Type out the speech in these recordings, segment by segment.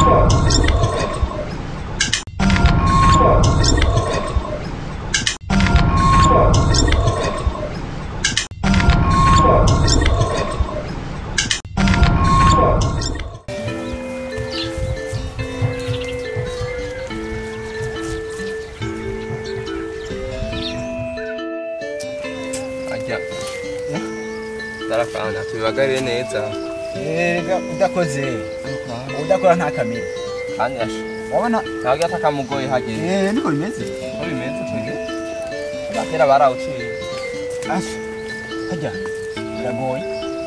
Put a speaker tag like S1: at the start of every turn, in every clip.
S1: ajya darafana tubibagarire neza
S2: udakoze udakora ntakamere
S1: kandi asha
S2: urabona
S1: ntabwo atakamugoye hageze
S2: eh, niko bimeze
S1: uko bimeze twebwe abakera barawuciye
S2: asha hajya biragoye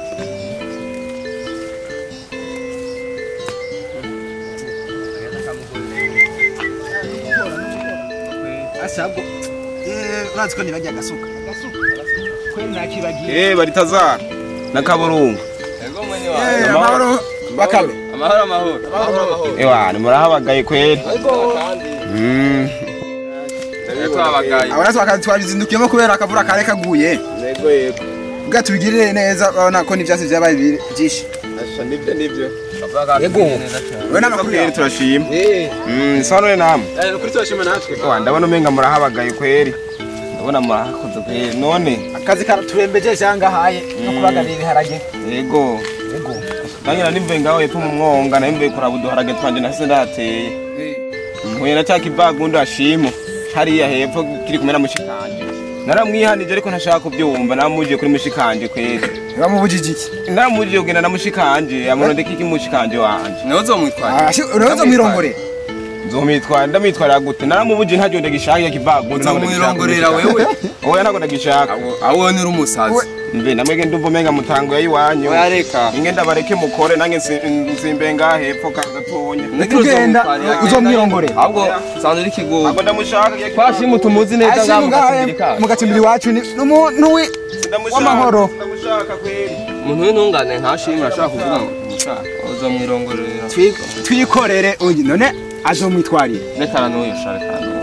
S2: asha bwo eh, urazi ko nibajya agasuka kweli nakibagiye
S3: Eh baritazara na kaburungu.
S1: ego mwene
S2: Eh,
S1: wawe
S2: amahoro bakabe
S1: amahoro amahoro amahoro amahoro
S3: Ewa ni murahabagaye kweli.
S1: kandi
S3: Mm.
S1: ego abagaye
S2: abona twakazi twabizindukiyemo kubera akavura kare kaguye
S3: Nego yego.
S2: bwa tubigirire neza urabona ko n'ivyatsi vyabaye biri- vyinshi
S3: Asha nibyo nibyo.
S1: ego neza cyane
S2: we n'amakuru
S3: Kweli
S2: yawe
S3: turashima.
S1: eh
S3: Mm, sanone namwe.
S1: kuri turashima natwe
S3: Ewa ndabona umenga murahabagaye kweli. Ndabona murahakoze kweli. None
S2: akazi karaturembeje cyangwa haye no kubagarira ibiharage
S3: yego.
S2: yego
S3: Nangira nimve ngaho yepfo mu mwonga na nimve kuraba uduharage twanje nahise ndateye. Mpuye na cya kibagundo ashimo. Hariya hepfo kiri kumwe na mushikanje. Naramwihanije ariko ntashaka kubyumva namuje kuri mushikanje kweli.
S2: bamubujije iki
S3: Naramuje kugenda na mushikanje amunondeka iki mushikanje wanje.
S1: niwe uzomwitwara
S2: Ah, shi- uraza mwirongore
S3: Nzomitwara ndamwitwara gute naramubuje ntajo ndagishaka ya kibagundo
S1: uzomwirongorera wewe
S3: Oya ntago ndagishaka.
S1: awo ni umusazi
S3: Mbe namwege ndumva umenga mutango ya iwanyu.
S1: oya reka
S3: Inge ndabareke mukore nange nsi- nsimbe ngaha hepfo ka gatonya.
S2: Ugenda, uzomwirongorera.
S1: ahubwo sanzwe uri kigogo
S3: Ntabwo ndamushaka ya
S1: twashima tumuzi neza
S2: Ashimwe
S1: ngaho
S2: ngahe
S1: mugatsimbiri kacu
S2: mu gacimbiri iwacu ni n'umuntu wi
S3: Ndamushaka,
S2: w'amahoro.
S3: Ndamushaka kweli.
S1: umuntu w'intungane ntashimira ashaka kuvuga ngo umushaka uzomwirongorera
S2: twi- twikorere uyu none azomwitwarira
S1: rekana n'uyu sha rekana n'uyu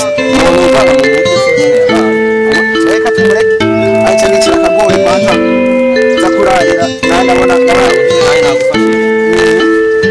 S2: reka tumureke aca n'ikira akagoye kwanza za kurarira nawe ndabona ndabona
S1: nanjye nagufashije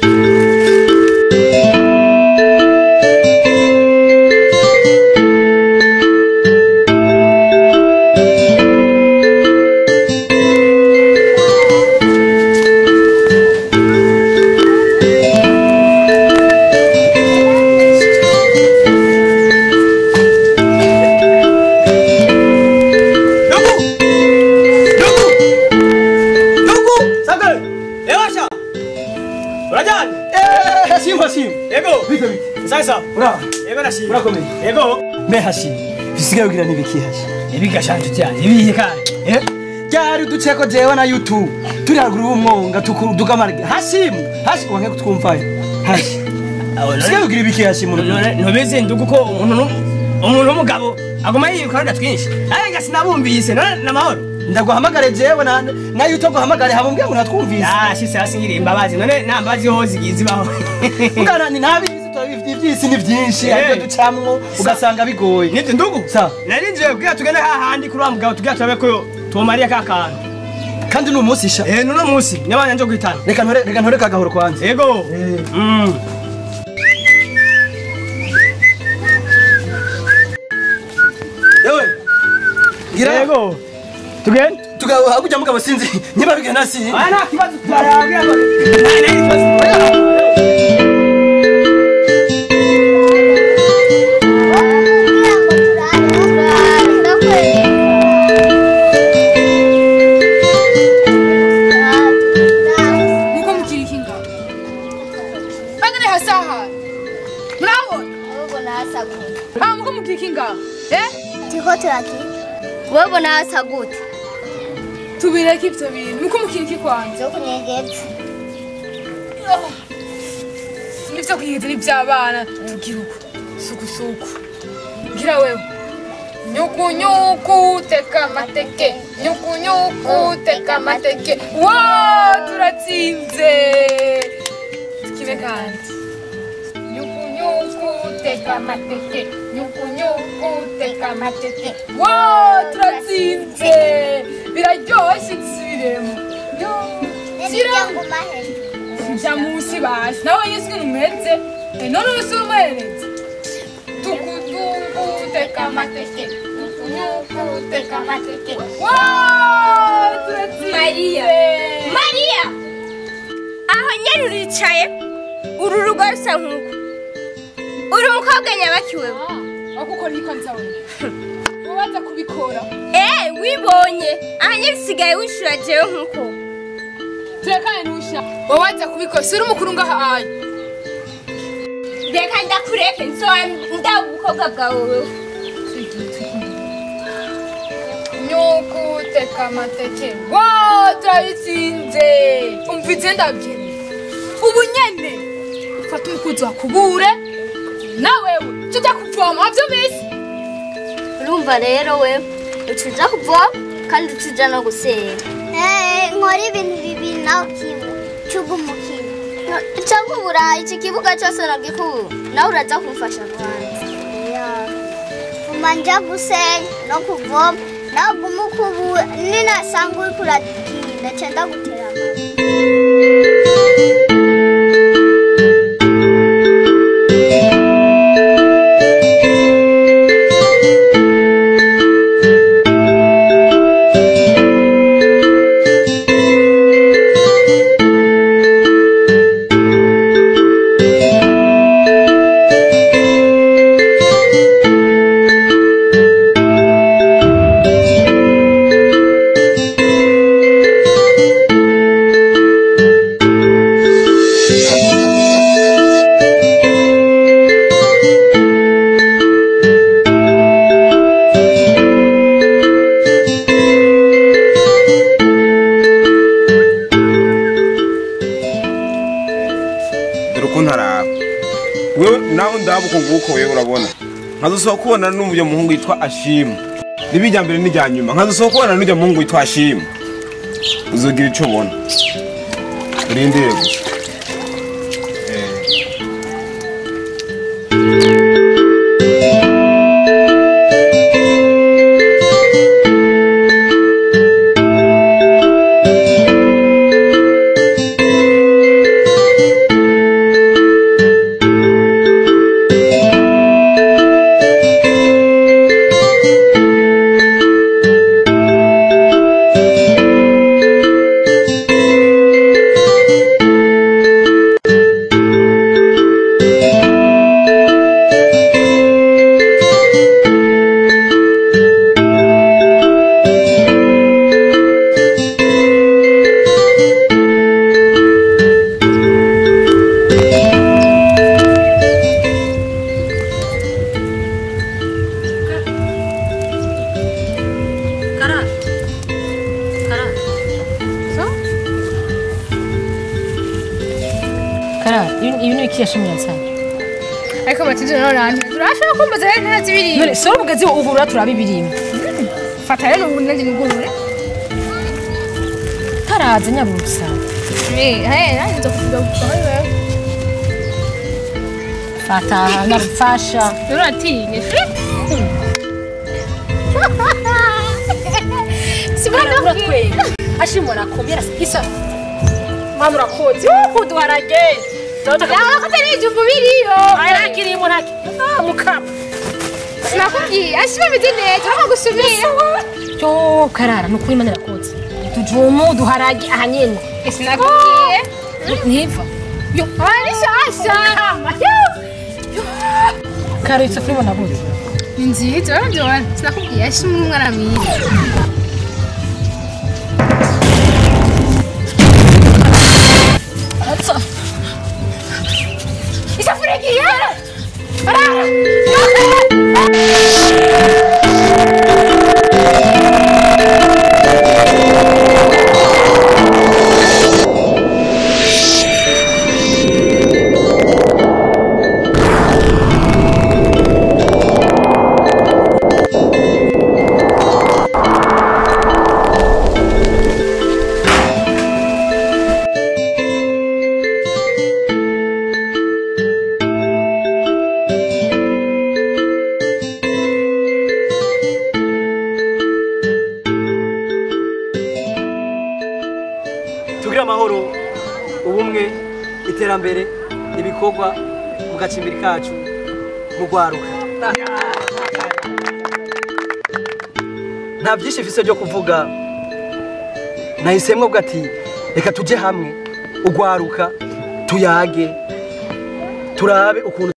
S4: Ewasha! Urajani?
S2: Eh, shimba shimba
S4: Yego!
S2: bite bite
S4: Sasa!
S2: ura
S4: Yego nashimye.
S2: urakomeye
S4: Yego!
S2: mbe hashi bisigaye kugira nibiki hashi
S4: Ibigashanje cyane. Ibihe kandi.
S2: eh ryari uduceko jewe na youtube turi haruguru y'umwonga tukamarge hashimu hashi wange kutwumvayo hashi bisigaye kugira ibiki hashi muntu
S4: Ntubizi ndugu ko umuntu nu- umuntu w'umugabo aguma yiruka runda twinshi. Arega sinabumvise none namahoro.
S2: ndaguhamagare jewe na na youtube guhamagare habumbwiye ngo natwumvise
S4: Ah, shise hasi ngiri imbabazi none nta mbabazi ho zigize baho.
S2: Mugana ni nabi turabivuga iby'isi ni byinshi
S4: Eh.
S2: ariko ducamwo ugasanga bigoye
S4: Niti ndugu.
S2: Sa.
S4: Narinjiye kugira tugende hahandi kuri wa mugabo tugira turabe ko tumariye ka kantu.
S2: kandi ni umunsi sha
S4: Eh nuno munsi nyabanya nje guhitana.
S2: reka ntore reka ntore kagahoro kwanza
S4: Yego. Mm.
S2: yewe ngira
S4: Yego. Tugende.
S2: tugaho hakurya mugabo sinzi niba bigana si
S4: Aya nta kibazo turarabwira ngo. Nta kibazo.
S5: Niko mukirikinga. Bagane hasaha. Murabona?
S6: Ubona hasa gute?
S5: Ah, muko mukirikinga. Eh?
S6: Turiko turaki? Wewe ubona hasa gute?
S5: Tubireke ivyo bintu. Muko mukiriki kwanje.
S6: Zo kunyegeza.
S5: Nivyo kwigeza n'ivy'abana tugira uko. Suku suku. Gira wewe. Nyuku nyuku teka amateke. Nyuku nyuku teka amateke. Wow, turatsinze. Tukine kandi. Nyuku nyuku teka amateke. Nyuku nyuku teka amateke. Wow, turatsinze. Biraryoshye dusubiremo. Yo.
S6: Nibyo
S5: Shira.
S6: nguma hejuru.
S5: jya munsi basi nawe yesu ukuntu umeze Eh, none ubu si umuhererezi tukudukuteka amateke tukudukuteka amateke Wow, turatsinze.
S6: Mariya. mariya aho nyine uricaye uru rugo rusa nk'uko uri umukobwa nyabakiwe
S5: aho gukora iyi kanzawe wabanza kubikora
S6: eee wibonye aha nyine usigaye wishura jewe nk'uko
S5: turekane ntusha wabanza kubikora si uri umukuru ngaha ayi
S6: reka ndakureke nzoba ndaba ubukobwa bwawe wewe
S5: nyukuteka amateke wow turabitsinze umvise ndabyina ubu nyene ufata umukunzi wakubure nawewe tujya kuvoma wabyo bisi
S6: urumva rero we ucuja kuvoma kandi ucuja no gusenga nkora ibintu bibiri nawe kimwe cyuga umukino cyangwa uburayi iki kibuga cyose nagikuru nawe uraza kumfasha rwanda uma nja gusenya no kuvoma nawe uguma ukubura ninasanga uri kuratinda nca ndagutera amabuye
S3: dore uko ntaraba wewe nawe ndaba uko nguko wewe urabona nkazosohoka kubona n'uyu muhungu yitwa ashimu riba irya mbere n'irya nyuma nkazosohoka kubona n'ujya muhungu witwa ashimu uzogira icyo ubona urindire gusa Eh.
S7: kara ibi ni ibiki yashimye yansanye
S5: ariko batizo nawe nanjye turashobora kumbaza rero ntazi biriya
S7: none sora ubugezi ugurura turabibirimo
S5: fata rero ubu nanjye nigurure
S7: karaza nyabusa
S5: eh hey nanjye nza kuvuga gusa wewe
S7: fata nabufasha
S5: rero atinye
S7: Simana uratwera ashimwe nakomera isa mama urakoze uku duharage
S5: yawe ko atari ijumbu biriyo
S7: arakirimo ntaki ah mukama
S5: sinakubwiye ashima ameze neza urabona gusumira
S7: yo karara nukuri imana irakoze tujumu duharage aha nyene
S5: sinakubwiye
S7: ntiva
S5: yo ari shasha
S7: karo isafuriya ibona gute
S5: ni nziza urabona sinakubwiye ashima umwana mwiza isafuriya igiye
S2: tugire amahoro ubumwe iterambere ibikorwa mu gacimbiri kacu mu rwaruka nta byinshi mfise byo kuvuga nahisemwo bwo ati reka tujye hamwe urwaruka tuyage turabe ukuntu